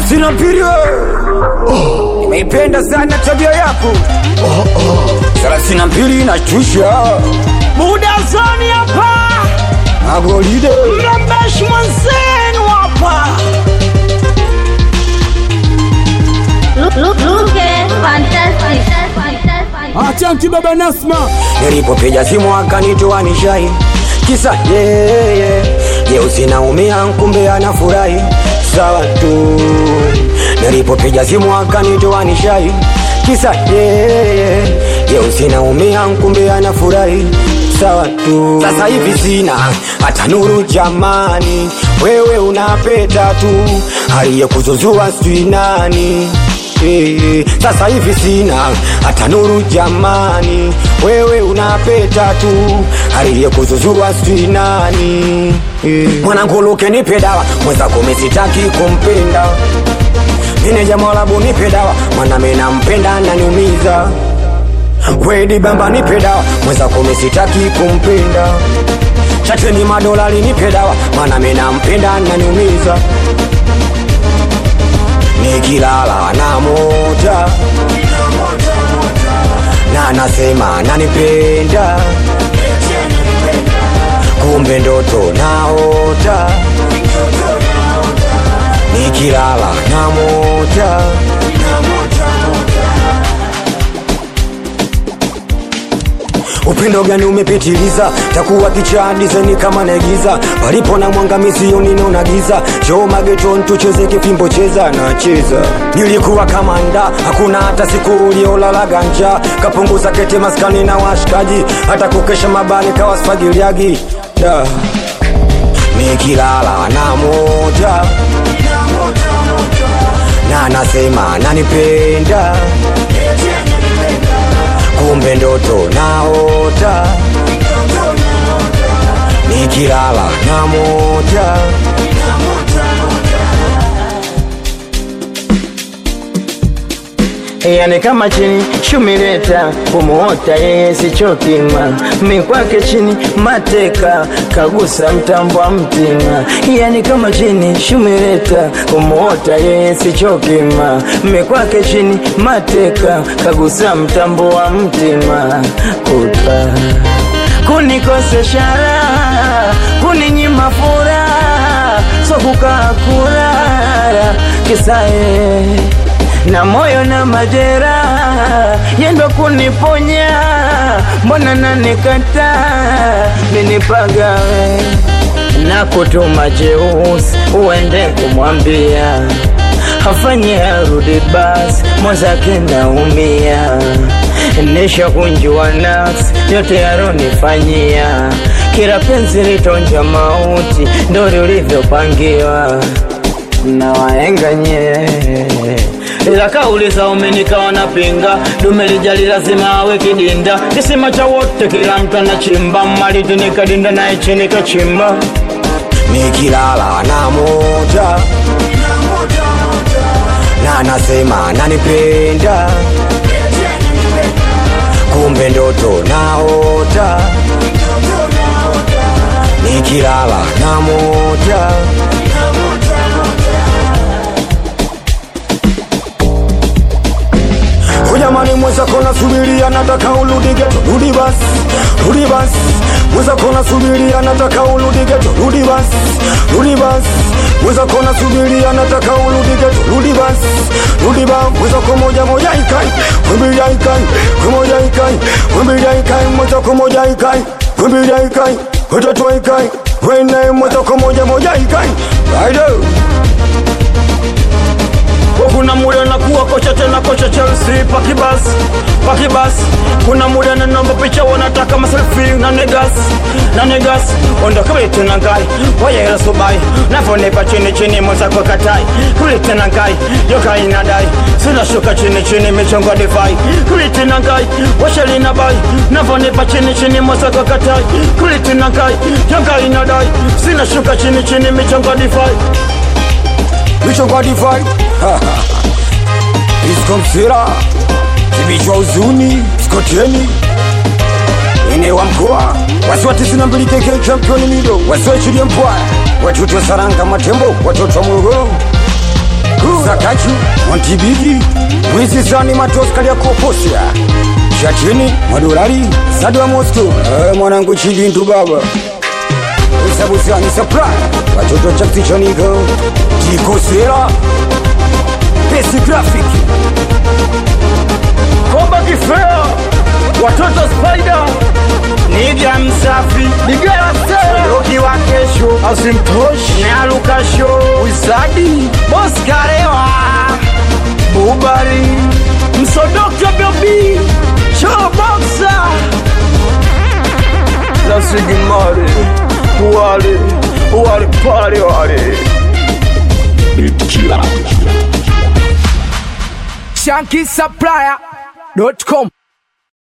thelathini na mbili nimeipenda sana tabia yako thelathini na mbili inashtusha muda zoni hapa magolide mrembeshi mwenzenu hapa Look, look, look at fantastic. fantastic. Achanki baba Nasma, nilipopiga simu akanitoa nishai kisa yeye jeusi naumia kumbe anafurahi sawa tu nilipopiga simu akanitoa nishai kisa yeye jeusi naumia kumbe anafurahi sawa tu sasa hivi sina hata nuru jamani wewe unapeta tu aliyekuzuzua sijui nani Eh, sasa hivi sina hata nuru jamani, wewe unapeta tu aliyekuzuzua sijui nani. Eh, mwanangu Luke nipe dawa, mwenzako mimi sitaki kumpenda. Meneja Mwarabu nipe dawa, mwana mimi nampenda ananiumiza. Wedi bamba nipe dawa, mwenzako mimi sitaki kumpenda. Chateni madolari nipe dawa, maana mimi nampenda ananiumiza nikilala na moja na nasema nanipenda kumbe ndoto naota nikilala na moja upendo gani umepitiliza takuwa kichaa dizeni kama naigiza palipo na mwanga misioni naona giza joo mageton tucheze kifimbo cheza nacheza nilikuwa kamanda hakuna hata siku uliolala ganja kapunguza kete maskani na washikaji hata kukesha mabani kawasfagiliagi da nikilala na moja na nasema nanipenda kumbe ndoto naota nikilala na moja yani kama chini shumileta kumuota yeye sichokima mikwake chini mateka kagusa mtambo wa mtima yani kama chini shumileta kumuota yeye sichokima mikwake chini mateka kagusa mtambo wa mtima kuta kunikosesha raha kuninyima furaha so kukaa kulala kisae na moyo na majeraha yendo kuniponya mbona nanikata minipagawe na kutuma jeusi uende kumwambia afanye arudi basi mwenzake naumia nisha kunjua nafsi yote yaronifanyia kila penzi litonja mauti ndo lilivyopangiwa na waenga nye ila kauli za umenikawa na pinga dume lijali lazima awe kidinda kisima cha wote kila mtu anachimba maliti nikadinda naye chini kachimba nikilala na moja na nasema nanipenda kumbe ndoto naota nikilala na moja Ujamani mweza kona subiria nataka urudi geto rudi basi rudi basi mweza kona subiria nataka urudi geto rudi basi rudi basi mweza kona subiria nataka urudi geto rudi basi rudi basi mweza kwa moja moja ikai kwembilia ikai kwa moja ikai kwembilia ikai mweza kwa moja ikai kwembilia ikai watatu ikai wene mweza kwa moja moja ikai Rider kuna muda nakuwa kocha tena kocha Chelsea pakibas pakibas kuna muda na namba picha wanataka maselfie na negas na negas onda kabla tena ngai waya ila subai nafonipa chini chini moza kwa katai kule tena ngai yoka inadai sina shuka chini chini michongo divai kule tena ngai washali na bai nafonipa chini chini moza kwa katai kule tena ngai yoka inadai sina shuka chini chini michongo divai michongo divai iskomsira kibichwa uzuni skoteni ine wa mkoa wasiwa tisini na mbili keke championi mido wasiwa chilie mpwa watoto wa saranga matembo watoto wa morogoro Zakachu Montibigi Mwizi Zani Matos Kaliakoposia Shatini Madolari Sadwa Moscow eh, mwanangu Chibintu baba Usabusani Supply Watoto Chaktichoniko Tikosera Pesi Graphic Komba Kifea, watoto Spider, Niga Msafi, Nigera Sera, Roki wa kesho, Asimtoshi, Naluka Show, Wizadi, Boskarewa, Bubari, Msodoka Bobi, Cholo Boxer, La Sigimari, Wale, Wale Pale Wale. ShankySupplier.com